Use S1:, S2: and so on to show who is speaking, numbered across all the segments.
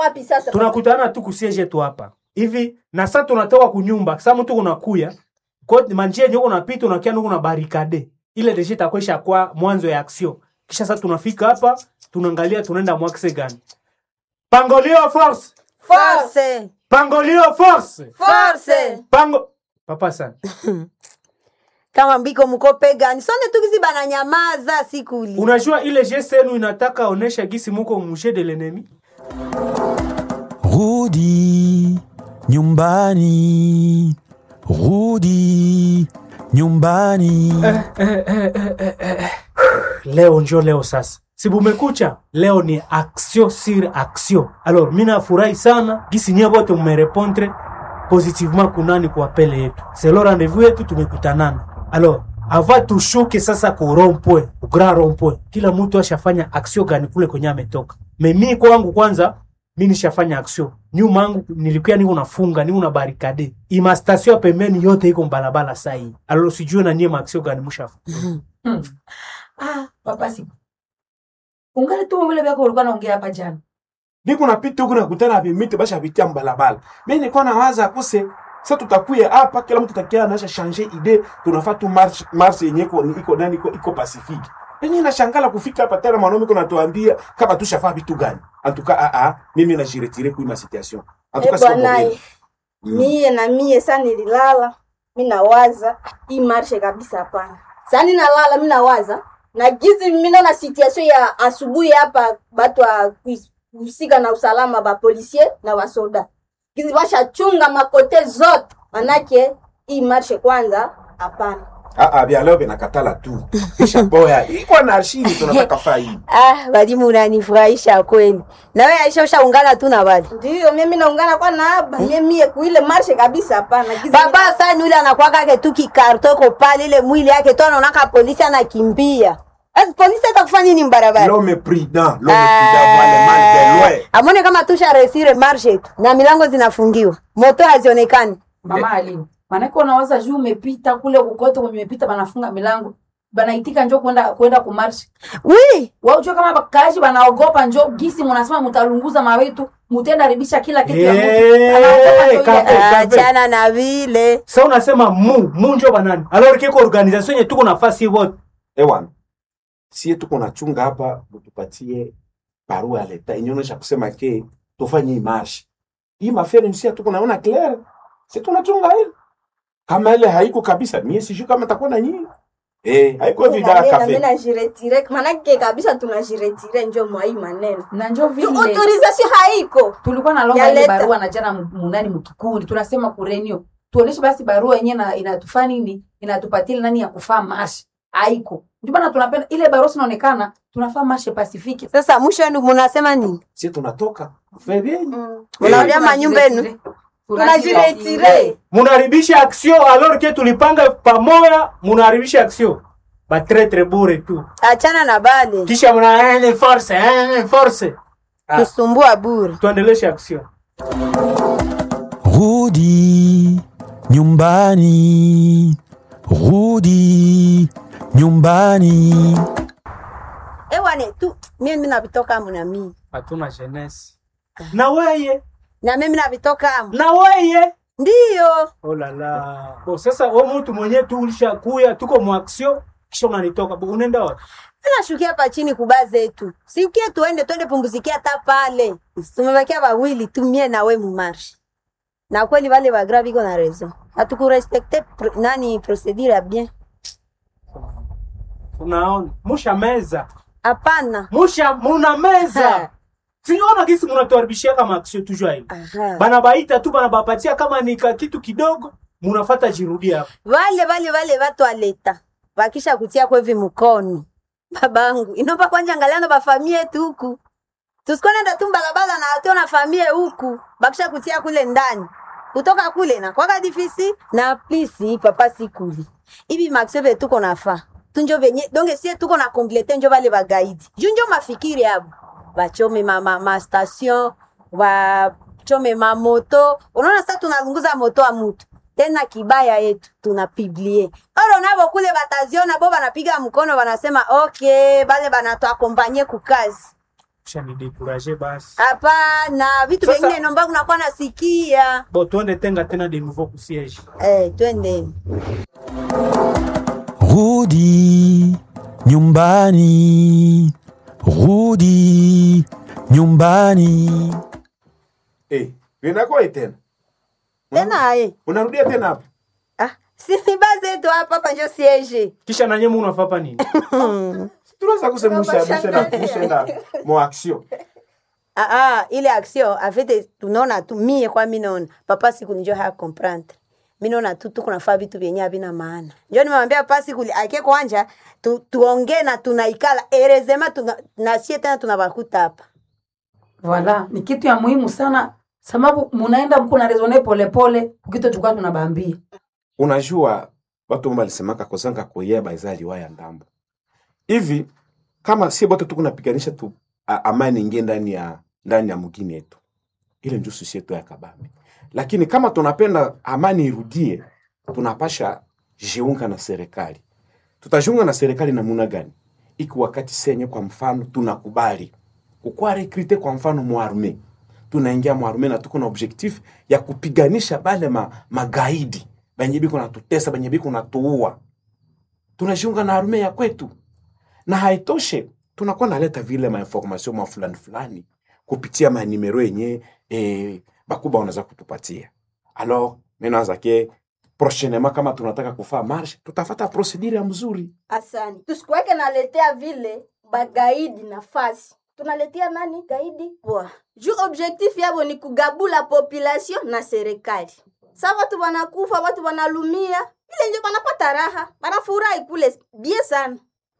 S1: wapi sasa
S2: tunakutana tu kusiege tu hapa hivi na sasa tunatoka kunyumba sasa mtu unakuya kwa manjia yenye unapita unakia nuko na barikade ile deje itakwesha kwa mwanzo ya action kisha sasa tunafika hapa tunaangalia tunaenda mwakse gani pangolio force
S3: Force.
S2: pangolio force
S3: Force.
S2: pango papa sana
S3: Kama mbiko mkope gani? Sonde tukizi bana nyamaza sikuli.
S2: unajua ile geste yenu inataka onesha gisi muko mushe de l'ennemi
S4: Rudi nyumbani, rudi nyumbani.
S2: leo njo leo sasa sibumekucha leo ni action sur action alors mi nafurahi sana gisi nyie bote mmerepondre positivement kunani kwa pele yetu selo rendez-vous yetu tumekutanana alors ava tushuke sasa ku rompwe ku grand rompwe kila mtu ashafanya action gani kule kwenye ametoka me mi kwangu kwanza mi nishafanya action nyuma yangu nilikuwa niko nafunga niko na barikade ima station ya pembeni yote iko mbalabala sai alors sijue na nyie ma action gani mushafa
S5: Ah, papa siku. Ungali tu vile vyako ulikuwa naongea hapa jana.
S6: Niko napita huku nakutana na vimiti basha vitia mbalabala. Mimi nilikuwa nawaza kuse sasa tutakuya hapa kila mtu takia anasha changer idee tunafaa tu march march yenye iko iko nani iko iko Pacific. Mimi nashangala kufika hapa tena mwanaume kuna tuambia kama tushafaa vitu gani. Antuka a a mimi na jiretire kwa ma situation. Antuka
S1: Eh,
S6: sio
S1: bwanaye.
S6: mobile.
S1: mie na mie sa nililala mi nawaza hii marshe kabisa hapana sa ninalala mi nawaza na gizi minaona situation ya asubuhi hapa batu wa kuhusika na usalama bapolisier na wasoda gizi bashachunga makote zote manake hii marshe kwanza hapana
S6: Ah ah bia leo binakatala tu. Kisha boya. Iko na arshini tunataka faa hii.
S3: Ah, walimu unanifurahisha kweli. Na wewe Aisha ushaungana tu na wali.
S1: ndiyo mimi naungana kwa naaba mie mie kuile marshe kabisa hapana gizi
S3: Baba sasa yule anakuwa kake tu kikarto ko pale ile mwili yake tu anaona polisi anakimbia. Asa polisi atakufanya nini mbarabara?
S6: L'homme prudent, l'homme prudent voit le mal de loin.
S3: Amone kama tusha resire marshe tu na milango zinafungiwa. Moto hazionekani.
S5: Mama Alimu. Maanake unawaza juu umepita kule kukote kwenye umepita banafunga milango. Banaitika njoo kwenda kwenda kumarshi.
S3: Oui.
S5: Wao unajua kama bakaaji wanaogopa njoo gisi mnasema mtalunguza mawetu, mtenda haribisha kila kitu ya
S2: Eh,
S5: mtu. Anaogopa njoo ile-
S2: kafe.
S3: Achana na vile.
S2: sa unasema mu mu njo banani alors kiko organisation yenye tuko nafasi wote
S6: Ewan, sie tuko na chunga hapa, mutupatie barua ya leta inaonyesha kusema ke tufanye hii marshi. Hii mafere ni sie tuko naona clear. Si tunachunga hili. Kama ile haiko kabisa, mie sijui kama takuwa na nyinyi. Eh, haiko vida
S1: mi
S6: kafe.
S1: najiretire manake kabisa tunajiretire njo mwa hii maneno
S5: Na njoo vile
S1: autorisation haiko
S5: tulikuwa na lomba
S1: Ya
S5: ile
S1: leta.
S5: barua na jana mu- munani mkikundi tunasema kurenio tuoneshe basi barua yenyewe na inatufaa nini inatupatia ile nani ya kufaa mashi haiko ndio maana tunapenda ile barua sinaonekana tunafaa mashe pasifiki
S3: Sasa mwisho wenu mnasema nini?
S6: Sie tunatoka. Febeni.
S3: Unarudia manyumba yenu?
S1: tunajiretire
S2: munaharibisha action alors que tulipanga pamoja munaharibisha action batretre bure tu
S3: Achana na bale.
S2: kisha mna eh, force eh, force Ah.
S3: Kusumbua bure.
S2: tuendeleshe action
S4: Rudi nyumbani, rudi nyumbani.
S3: Ewane tu mimi mimi navitoka amu na mimi.
S2: hatuna jeunesse na weye
S3: Na mimi navitoka amu.
S2: na weye
S3: Ndiyo.
S2: oh la la bo sasa wewe mtu mwenyewe tu ulishakuya tuko mu action kisha unanitoka bo unaenda wapi
S3: Tunashukia hapa chini kuba zetu. Siukie tuende tuende pumzikia hata pale. Tumebakia wawili tu mie na we mumarshi. Na kweli wale wa grave iko na raison. Hatukurespecte pr nani procedure ya bien.
S2: unaona musha meza
S3: Hapana.
S2: musha muna meza
S3: Ha.
S2: siona gisi munatuharibishia kama action toujours hivi
S3: Aha.
S2: bana baita tu bana bapatia kama ni ka kitu kidogo munafata jirudia hapo
S3: Wale wale wale watu wa leta. Bakisha kutia kwa hivi mkono. Babangu, inomba kwanja angaliano ba famille yetu huku. Tusikonenda tu barabara na watu na familia huku. Bakisha kutia kule ndani. Kutoka kule na kwa difisi na please papa sikuli. Ibi maxebe tuko nafa. Tunjo venye donge sie tuko na complete njo vale bagaidi. Junjo mafikiri hapo. Bachome mama ma station, wachome ma moto. Unaona sasa tunazunguza moto wa mtu. Tena kibaya yetu tunapiblie. Oro nabo kule bataziona bo banapiga mkono wanasema okay, bale banatuakompanye kukazi.
S2: shanidekuraje basi
S3: hapana vitu
S2: Sasa-
S3: vingine nomba kunakuwa nasikia
S2: bo tuende tenga tena de nouveau kusiege
S3: eh, twendeni
S4: Rudi nyumbani, rudi nyumbani.
S6: Eh, inakuwa tena.
S3: tena eh.
S6: Unarudia tena hapa.
S3: ah, sini bazetu hapa hapa njo siege
S2: kisha nanye mu unafapa nini
S6: Tunaweza kusemusha musha na musha na mo action.
S3: ah, ah, ile action afete tunaona tu mie kwa mi naona papa siku njo haya comprendre mi naona tu tuko nafaa vitu vyenye havina maana njo nimemwambia papa siku ake kwanja tu, tuongee na tunaikala erezema tuna, nasie tena tunabakuta hapa
S5: Voilà, ni kitu ya muhimu sana sababu munaenda mko na rezone polepole ukito tukua tunabambia
S6: Unajua watu mbali walisemaka kozanga kuyeba izali waya ndambo. Hivi kama si bote tuko napiganisha tu a, amani ingie ndani ya ndani ya mgini yetu. Ile ndio sisi yetu ya kabambi. Lakini kama tunapenda amani irudie, tunapasha jiunga na serikali. Tutajiunga na serikali namuna gani? Iki wakati senye kwa mfano tunakubali kukua rekrite kwa mfano mwarme tunaingia mwarme na tuko na objectif ya kupiganisha bale ma, magaidi benye biko natutesa benye biko natuua tunajiunga na arme ya kwetu na haitoshe tunakuwa naleta vile mainformation ma fulani fulani kupitia manimero yenye eh, bakuba wanaweza kutupatia alors minaanza ke prochainement kama tunataka kufaa marche tutafata procedure ya mzuri
S1: asani tusikuweke naletea vile bagaidi nafasi tunaletea nani gaidi poa juu objectif yabo ni kugabula population na serikali sa watu wanakufa watu wanalumia ile njo banapata raha banafurahi kule bie sana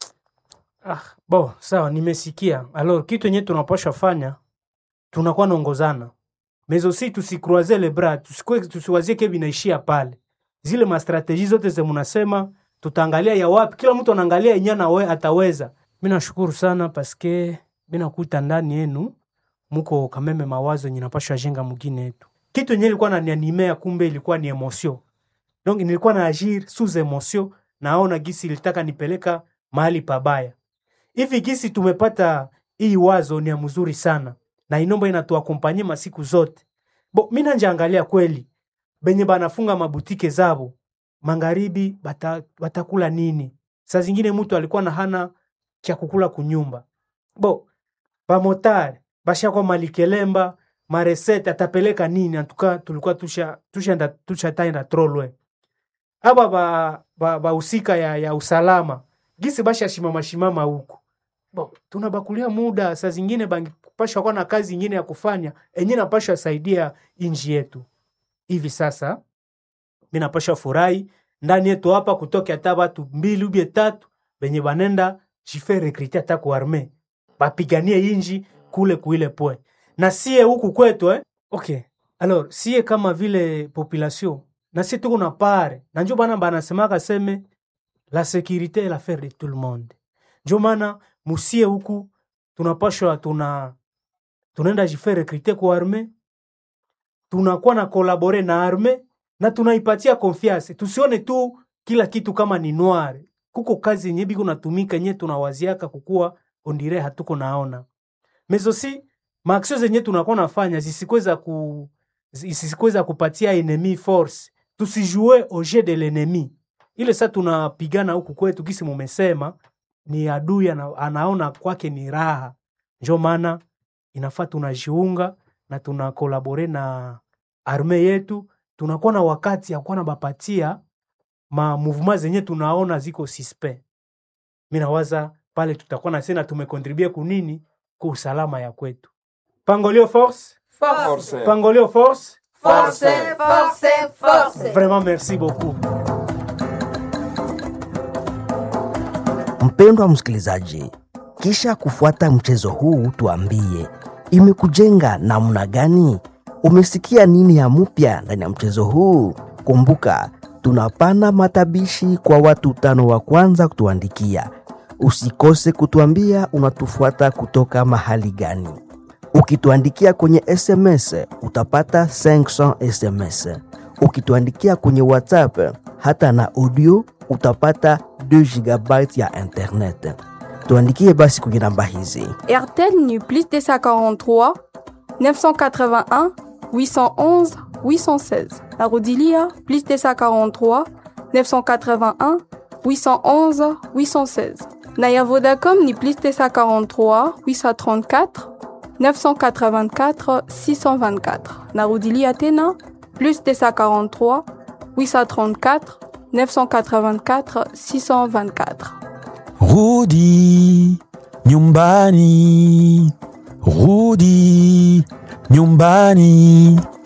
S2: ah, bo sawa nimesikia alors kitu yenye tunapasha fanya tunakuwa naongozana mezosi tusikroise le bras tusikwe tusiwazie ke vinaishia pale zile mastrateji zote ze munasema tutaangalia ya wapi kila mtu anaangalia yenye nawe ataweza mi nashukuru sana paske mi nakuta ndani yenu muko kameme mawazo yenye napashwa jenga mugine yetu kitu yenye ilikuwa nanianimea kumbe ilikuwa ni emotion donc nilikuwa na agir sous emotion naona gisi ilitaka nipeleka mahali pabaya hivi gisi tumepata hii wazo ni ya mzuri sana na inombo inatuakompanye masiku zote bo mi nanjaangalia kweli benye banafunga mabutike zabo magharibi bata, batakula nini saa zingine mtu alikuwa na hana cha kukula kunyumba bo bamotari bashakwa malikelemba maresete atapeleka nini antuka tulikuwa tusha tushaenda tushataenda trolwe aba ba, ba, bahusika ya, ya usalama gisi bashashimama shimama huku bo tunabakulia muda saa zingine bangipashwa kuwa na kazi ingine ya kufanya enye napashwa saidia inji yetu hivi sasa mi napashwa furahi ndani yetu hapa kutoka hata batu mbili ubie tatu benye banenda jife rekrite hata ku arme bapiganie inji kule kuile pwe na sie huku kwetu eh? okay alors sie kama vile population na sie tuko na pare na njo bana banasemaka seme la sécurité est l'affaire de tout le monde njo maana musie huku tunapashwa tuna tunaenda jife rekrite ku arme tunakuwa na kolabore na arme na tunaipatia confiance tusione tu kila kitu kama ni noir kuko kazi yenye biko natumika yenye tunawaziaka kukuwa ondire hatuko naona mezosi maaksio zenye tunakuwa nafanya zisikweza ku zisikweza kupatia enemy force tusijue au jeu de l'ennemi ile sa tunapigana huku kwetu kisi mumesema ni adui ana, anaona kwake ni raha njo maana inafaa tunajiunga na tunakolabore na arme yetu tunakuwa na wakati ya kuwa na bapatia ma mouvement zenye tunaona ziko suspect mi nawaza pale tutakuwa na sena tumekontribue kunini ku usalama ya kwetu pangolio force
S6: Force.
S2: pangolio force
S1: force force force
S2: vraiment merci beaucoup
S7: Mpendwa msikilizaji, kisha kufuata mchezo huu, tuambie imekujenga namna gani? Umesikia nini ya mpya ndani ya mchezo huu? Kumbuka, tunapana matabishi kwa watu tano wa kwanza kutuandikia. Usikose kutuambia unatufuata kutoka mahali gani. Ukituandikia kwenye SMS utapata 500 SMS. Ukituandikia kwenye WhatsApp hata na audio utapata 2 GB ya internet. tuandikie basi kwenye namba hizi
S8: RTL ni plus 243 981 811 816. Arodilia plus 243 981 811 816. Naya Vodacom ni plus 243 834 984 624. Narodilia Tena plus 243 834 984 624.
S4: Rudi nyumbani, rudi nyumbani.